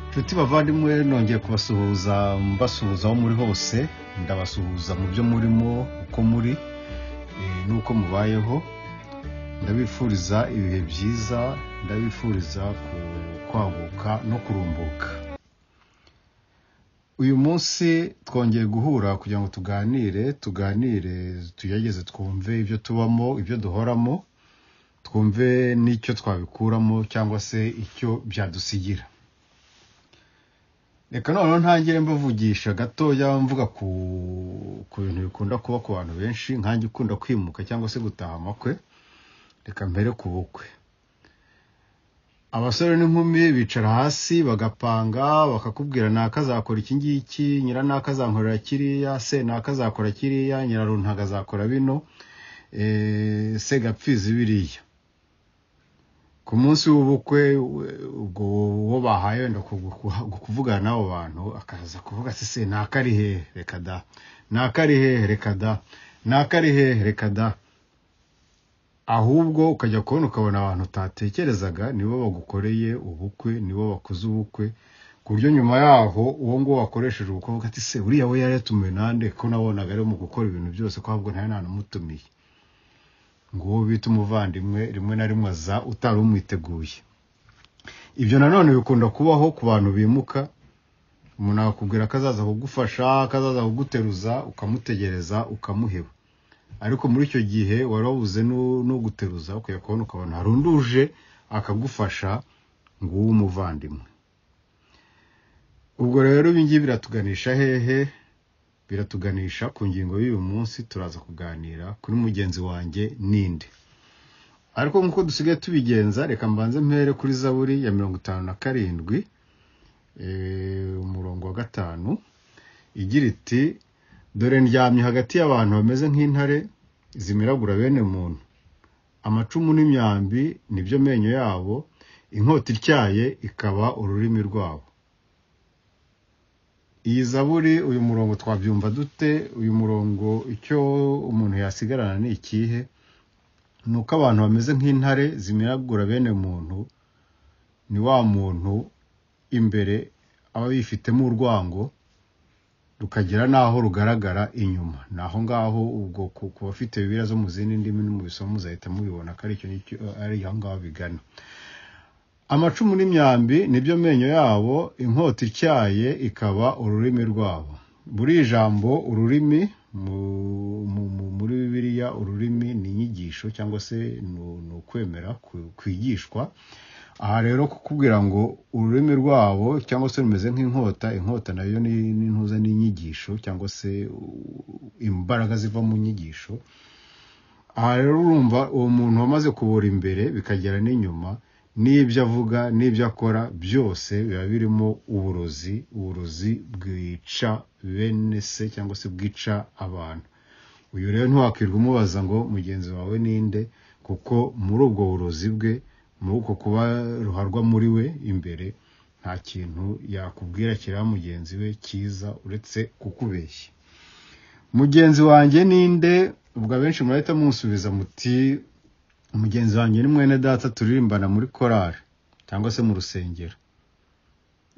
inshuti bavandimwe nongeye kubasuhuza mbasuhuza aho muri hose ndabasuhuza mu byo murimo uko muri eh, n'uko mubayeho ndabifuriza ibihe byiza ndabifuriza ku- kwaguka no kurumbuka uyu munsi twongeye guhura kugira ngo tuganire tuganire tugerageze twumve ibyo tubamo ibyo duhoramo twumve n'icyo twabikuramo cyangwa se icyo byadusigira reka noneho ntangire mbavugisha gatoya mvuga ku ku bintu bikunda kuba ku bantu benshi nkange ukunda kwimuka cyangwa se gutaha amakwe reka mbere ku bukwe abasore n'inkumi bicara hasi bagapanga bakakubwira nakazakora iki ngiki nyira nakazankorera kiriya se nakazakora kiriya nyiraruntaga azakora bino eh, se gapfizi biriya ku munsi w'ubukwe we- ubwo uwo bahaye wenda ku- ku- kuvugana n'abo bantu akaza kuvuga ati se nakari hehe reka da nakari hehe reka da nakari hehe reka da ahubwo ukajya kubona ukabona abantu utatekerezaga nibo bagukoreye ubukwe nibo bakoze ubukwe ku buryo nyuma yaho uwo nguwo wakoresheje ubukwe avuga ati se uriya we yari yatumiwe nande ko nabonaga ari mu gukora ibintu byose ko ahubwo nta n'umutumiye ngo uwo bita umuvandimwe rimwe na rimwe aza utari umwiteguye ibyo nanone bikunda kubaho ku bantu bimuka umuntu akakubwira ko azaza kugufasha ko azaza kuguteruza ukamutegereza ukamuheba ariko muri icyo gihe wari wabuze n'u- n'uguteruza ukwiye kubona ukabona harunduje akagufasha ngo uwo umuvandimwe ubwo rero ibi ngibi biratuganisha hehe biratuganisha ku ngingo y'uyu munsi turaza kuganira kuri mugenzi wanjye ninde ariko nk'uko dusigaye tubigenza reka mbanze mpere kuri zaburi ya mirongo itanu na karindwi eh, umurongo wa gatanu igira iti dore ndyamye hagati y'abantu bameze nk'intare zimiragura bene muntu amacumu n'imyambi nibyo menyo yabo inkota ityaye ikaba ururimi rwabo iyi zaburi uyu murongo twabyumva dute uyu murongo icyo umuntu yasigarana ni ikihe ni uko abantu bameze nk'intare zimiragura bene muntu ni wa muntu imbere aba yifitemo urwango rukagera n'aho rugaragara inyuma ni aho ngaho ubwo ku ku bafite bibiriya zo mu zindi ndimi no mu bisomo muzahita mubibona ko ari icyo nicyo- ari aho ngaho bigana amacumu n'imyambi nibyo menyo yabo inkota ityaye ikaba ururimi rwabo buri jambo ururimi mu- mu- mu- muri bibiliya ururimi ni inyigisho cyangwa se ni- ni ukwemera ku- kwigishwa aha rero kukubwira ngo ururimi rwabo cyangwa se rumeze nk'inkota inkota nayo ni ni intuza n'inyigisho cyangwa se u- imbaraga ziva mu nyigisho aha rero urumva uwo muntu wamaze kubura imbere bikagera n'inyuma n'ibyo avuga n'ibyo akora byose biba birimo uburozi uburozi bwica bene se cyangwa se bwica abantu uyu rero ntiwakwirirwa umubaza ngo mugenzi wawe ninde kuko muri ubwo burozi bwe muri uko kuba ruharwa muri we imbere nta kintu yakubwira kiriya mugenzi we cyiza uretse kukubeshya mugenzi wanjye ninde ubwo abenshi murahita munsubiza muti mugenzi wanjye ni mwene data turirimbana muri korari cyangwa se mu rusengero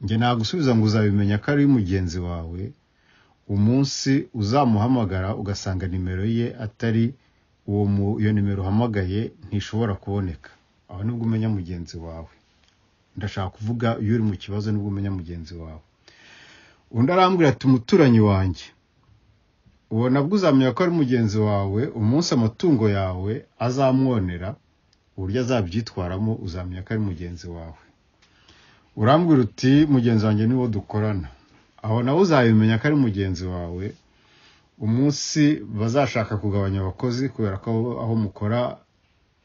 njye nagusubiza ngo uzabimenya ko ari mugenzi wawe umunsi uzamuhamagara ugasanga nimero ye atari uwo mu- iyo nimero uhamagaye ntishobora kuboneka aho nibwo umenya mugenzi wawe ndashaka kuvuga iyo uri mu kibazo nibwo umenya mugenzi wawe undi arambwira ati umuturanyi wanjye uwo nabwo uzamenya ko ari mugenzi wawe umunsi amatungo yawe azamwonera uburyo azabyitwaramo uzamenya ko ari mugenzi wawe urambwira uti mugenzi wanjye niwo dukorana aho nawe uzabimenya ko ari mugenzi wawe umunsi bazashaka kugabanya abakozi kubera ko aho mukora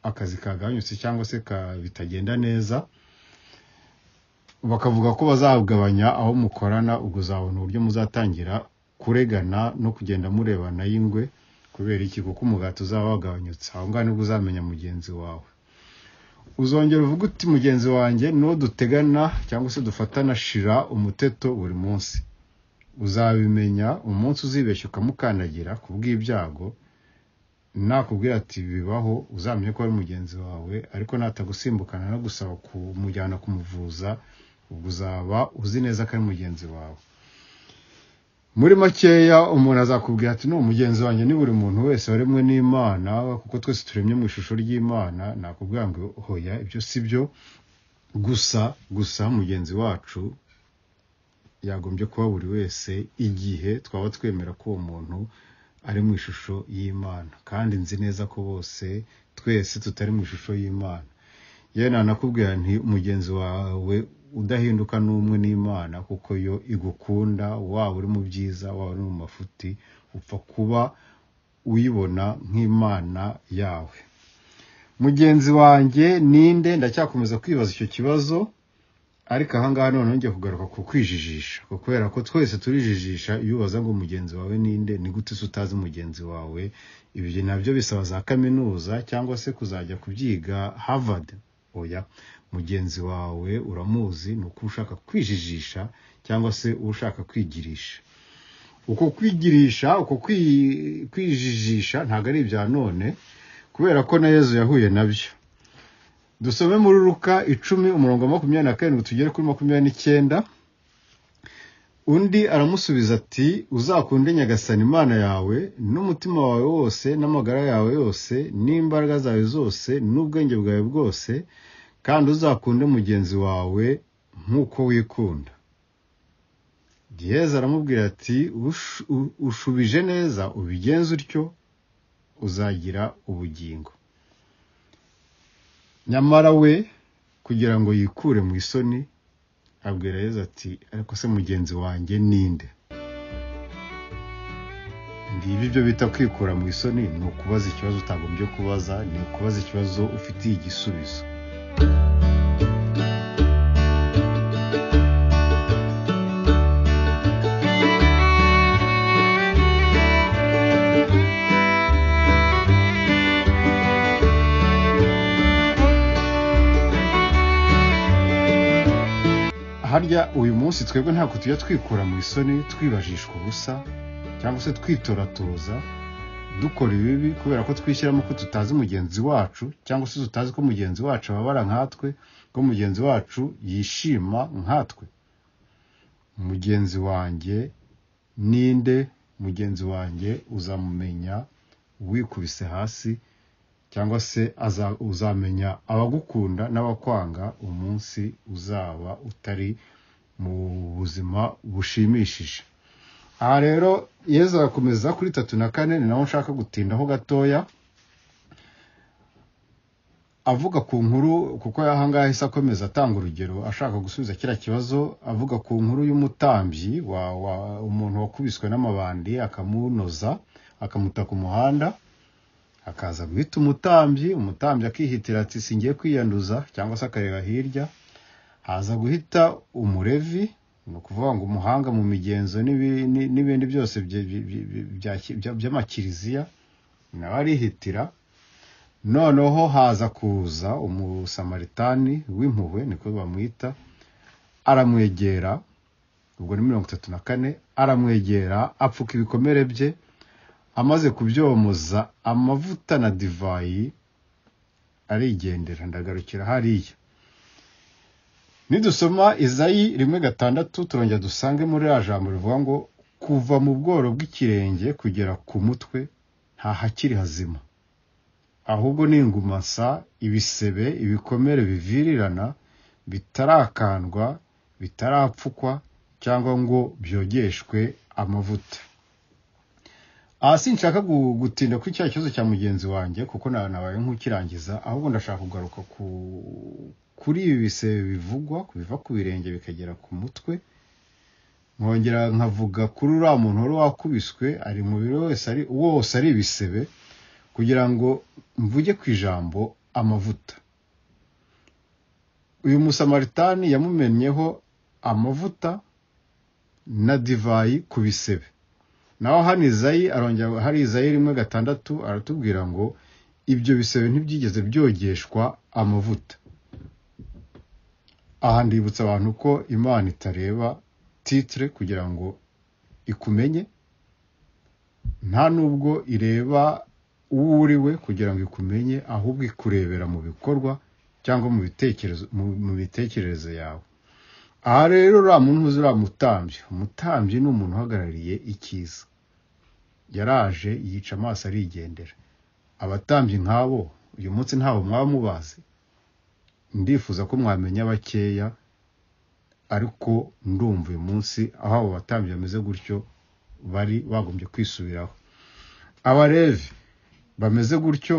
akazi kagabanyutse cyangwa se ka- bitagenda neza bakavuga ko bazagabanya aho mukorana ubwo uzabona uburyo muzatangira kuregana no kugenda murebana y'ingwe kubera iki kuko umugati uzaba wagabanyutse aho ngaho nibwo uzamenya mugenzi wawe uzongera uvuga uti mugenzi wanjye n'uwo dutegana cyangwa se dufatana shira umuteto buri munsi uzabimenya umunsi uzibeshya ukamukandagira ku bw'ibyago nakubwira ati bibaho uzamenye ko ari mugenzi wawe ariko natagosimbukana no gusaba kumujyana kumuvuza ubwo uzaba uzi neza ko ari mugenzi wawe muri makeya umuntu azakubwira ati ni umugenzi wanjye ni buri muntu wese waremwe n'imana kuko twese turemye mu ishusho ry'imana nakubwira ngo hoya ibyo si byo gusa gusa mugenzi wacu yagombye kuba buri wese igihe twaba twemera ko uwo muntu ari mu ishusho y'imana kandi nzi neza ko bose twese tutari mu ishusho y'imana yewe nanakubwira nti mugenzi wawe udahinduka n'umwe n'imana kuko yo igukunda waba uri mu byiza waba uri mu mafuti upfa kuba uyibona nk'imana yawe mugenzi wanjye ninde ndacyakomeza kwibaza icyo kibazo ariko ahangaha none ngiye kugaruka ku kwijijisha kubera ko twese turijijisha iyo ubaza ngo mugenzi wawe ninde ni gute se utazi mugenzi wawe ibyo nabyo bisaba za kaminuza cyangwa se kuzajya kubyiga harvard oya mugenzi wawe uramuzi ni uko ushaka kwijijisha cyangwa se ushaka kwigirisha uko kwigirisha uko kwijijisha ntabwo ari ibya none kubera ko na yezu yahuye nabyo dusome muri ruka icumi umurongo wa makumyabiri na karindwi tugere kuri makumyabiri n'icyenda undi aramusubiza ati uzakunde nyagasana imana yawe n'umutima wawe wose n'amagara yawe yose n'imbaraga zawe zose n'ubwenge bwawe bwose kandi uzakunde mugenzi wawe nk'uko wikunda giheza aramubwira ati ushubije neza ubigenze utyo uzagira ubugingo nyamara we kugira ngo yikure mu isoni abwira yezu ati ariko se mugenzi wanjye ninde ngibi ibyo bita kwikura mu isoni ni ukubaza ikibazo utagombye kubaza ni ukubaza ikibazo ufitiye igisubizo harya uyu munsi twebwe ntabwo tujya twikura mu isoni twibajishwa ubusa cyangwa se twitoratoza dukora ibibi kubera ko twishyiramo ko tutazi mugenzi wacu cyangwa se tutazi ko mugenzi wacu ababara nkatwe ko mugenzi wacu yishima nkatwe mugenzi wanjye ninde mugenzi wanjye uzamumenya wikubise hasi cyangwa se uzamenya abagukunda n'abakwanga umunsi uzaba utari mu buzima bushimishije aha rero yezu arakomeza kuri tatu na kane ni naho nshaka gutindaho gatoya avuga ku nkuru kuko ahangaha isa akomeza atanga urugero ashaka gusubiza kiriya kibazo avuga ku nkuru y'umutambyi umuntu wakubiswe n'amabandi akamunoza akamuta ku muhanda akaza guhita umutambyi umutambyi akihitira ati singiye kwiyanduza cyangwa se akareba hirya haza guhita umurevi ni ukuvuga ngo umuhanga mu migenzo n'ibindi byose by'amakiriziya nawe arihitira noneho haza kuza umusamaritani w'impuhwe niko bamwita aramwegera ubwo ni mirongo itatu na kane aramwegera apfuka ibikomere bye amaze kubyomoza amavuta na divayi arigendera ndagarukira hariya nidusoma izayi rimwe gatandatu turongera dusange muri ya jambo rivuga ngo kuva mu bworo bw'ikirenge kugera ku mutwe nta hakiri hazima ahubwo ni ingumasa ibisebe ibikomere bivirirana bitarakandwa bitarapfukwa cyangwa ngo byogeshwe amavuta aha sinshaka gutinda kuri cya kibazo cya mugenzi wanjye kuko nabaye nk'ukirangiza ahubwo ndashaka kugaruka kuri ibi bisebe bivugwa biva ku birenge bikagera ku mutwe nkongera nkavuga kuri uriya muntu wari wakubiswe ari mubiri wese ari wose ari ibisebe kugira ngo mvuge ku ijambo amavuta uyu musamaritani yamumennyeho amavuta na divayi ku bisebe naho hano izayi arongera hari izayi rimwe gatandatu aratubwira ngo ibyo bisebe ntibyigeze byogeshwa amavuta aha ndibutsa abantu ko imana itareba titire kugira ngo ikumenye nta nubwo ireba uwo uri we kugira ngo ikumenye ahubwo ikurebera mu bikorwa cyangwa mu bitekerezo yawe aha rero uriya muntu uzi uriya mutambyi umutambyi ni umuntu uhagarariye icyiza yaraje yica amaso arigendera abatambyi nk'abo uyu munsi ntawe mwaba mubazi ndifuza ko mwamenya bakeya ariko ndumva uyu munsi aho abo batambyi bameze gutyo bari bagombye kwisubiraho abarevi bameze gutyo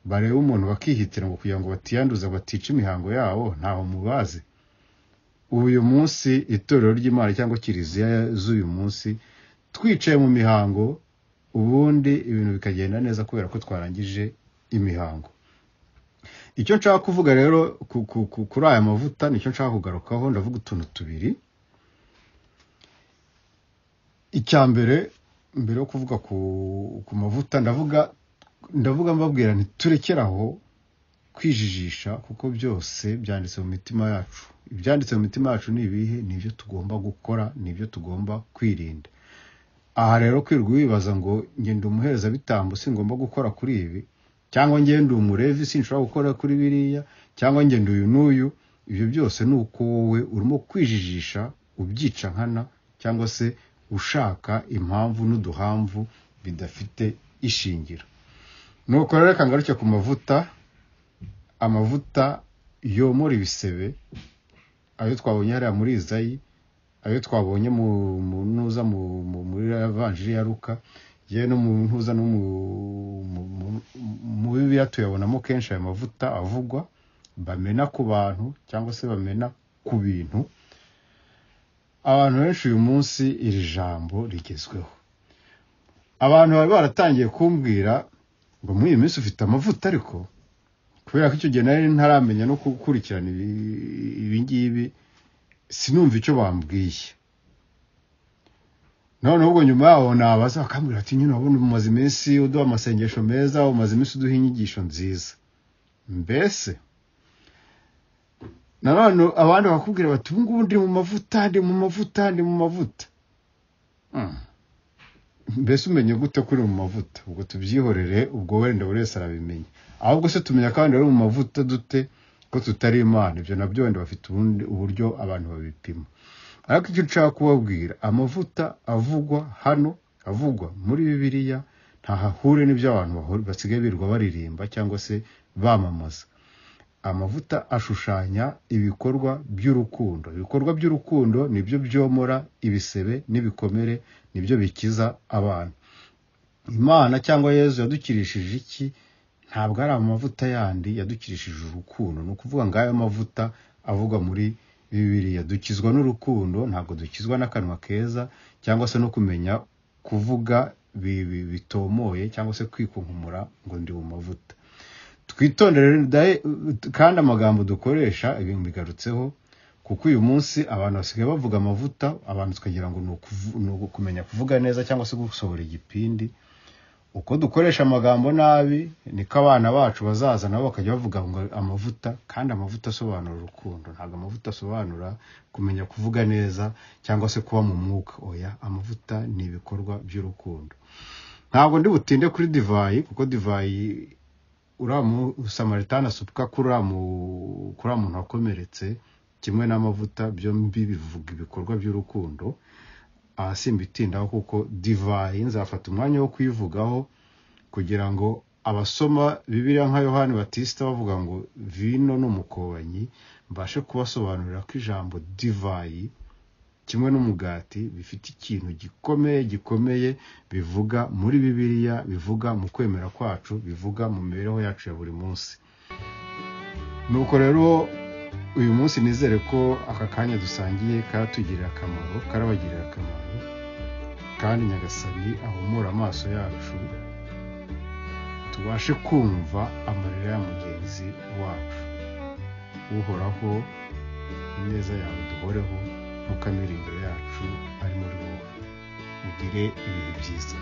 bareba umuntu bakihitira ngo kugira ngo batiyanduza batica imihango yabo ntaho mubazi uyu munsi itorero ry'imana cyangwa kiliziya z'uyu munsi twicaye mu mihango ubundi ibintu bikagenda neza kubera ko twarangije imihango icyo nshaka kuvuga rero kuri aya mavuta nicyo nshaka kugarukaho ndavuga utuntu tubiri icya mbere mbere yo kuvuga ku mavuta ndavuga ndavuga mbabwira ntiturekeraho kwijijisha kuko byose byanditse mu mitima yacu ibyanditse mu mitima yacu ni ibihe ni ibyo tugomba gukora ni ibyo tugomba kwirinda aha rero kwirirwa wibaza ngo ngenda umuherezabitambo singomba gukora kuri ibi cyangwa ngenda umurevi sinshobora gukora kuri biriya cyangwa ngenda uyu n'uyu ibyo byose ni uko wowe urimo kwijijisha ubyica nkana cyangwa se ushaka impamvu n'uduhamvu bidafite ishingiro nuko rero reka ngaruke ku mavuta amavuta yomora ibisebe ayo twabonye hariya muri izayi ayo twabonye mu ntuza muri vanjiri ya ruka yewe no mu ntuza no mu bibiya tuyabonamo kenshi ayo mavuta avugwa bamena ku bantu cyangwa se bamena ku bintu abantu benshi uyu munsi iri jambo rigezweho abantu bari baratangiye kumbwira ngo muri iyi minsi ufite amavuta ariko kubera ko icyo gihe nari ntaramenya no gukurikirana ibingibi sinumva icyo bambwiye noneho ubwo nyuma yaho nabaza bakambwira ati nyine urabona umaze iminsi uduha amasengesho meza umaze iminsi uduha inyigisho nziza mbese nanone abandi bakakubwira bati ubu ngubu ndi mu mavuta ndi mu mavuta ndi mu mavuta mbese umenye gute kuri mu mavuta ubwo tubyihorere ubwo wenda buri wese arabimenya ahubwo se tumenya kandi ari mu mavuta dute ko tutari imana ibyo nabyo wenda bafite ubundi uburyo abantu babipima ariko icyo nshaka kubabwira amavuta avugwa hano avugwa muri bibiliya ntahahure n'ibyo abantu basigaye birirwa baririmba cyangwa se bamamaza amavuta ashushanya ibikorwa by'urukundo ibikorwa by'urukundo nibyo byomora ibisebe n'ibikomere nibyo bikiza abantu imana cyangwa yezu yadukirishije iki ntabwo ari amavuta yandi yadukirishije urukundo ni ukuvuga ngo ayo mavuta avugwa muri bibiriya dukizwa n'urukundo ntabwo dukizwa n'akanwa keza cyangwa se no kumenya kuvuga bitomoye cyangwa se kwikunkumura ngo ndi mu mavuta twitondere kandi amagambo dukoresha ibintu bigarutseho kuko uyu munsi abantu basigaye bavuga amavuta abantu tukagira ngo ni ukumenya kuvuga neza cyangwa se gusohora igipindi uko dukoresha amagambo nabi niko abana bacu bazaza nabo bakajya bavuga ngo amavuta kandi amavuta asobanura urukundo ntabwo amavuta asobanura kumenya kuvuga neza cyangwa se kuba mu mwuka oya amavuta ni ibikorwa by'urukundo ntabwo ndi butinde kuri divayi kuko divayi uriya musamaritani asupwa kuri uriya muntu wakomeretse kimwe n'amavuta byombi bivuga ibikorwa by'urukundo aha simbitindaho kuko divayi nzafata umwanya wo kuyivugaho kugira ngo abasoma bibiriya nka yohani batisita bavuga ngo vino n'umukobanyi mbashe kubasobanurira ko ijambo divayi kimwe n'umugati bifite ikintu gikomeye gikomeye bivuga muri bibiriya bivuga mu kwemera kwacu bivuga mu mibereho yacu ya buri munsi nuko rero uyu munsi nizere ko aka kanya dusangiye karatugirira akamaro karabagirira akamaro kandi nyagasani ahumura amaso yacu tubashe kumva amarira ya mugenzi wacu uhoraho ineza yawe duhoreho nkuko amirindiro yacu ari muri wowe mugire ibihe byiza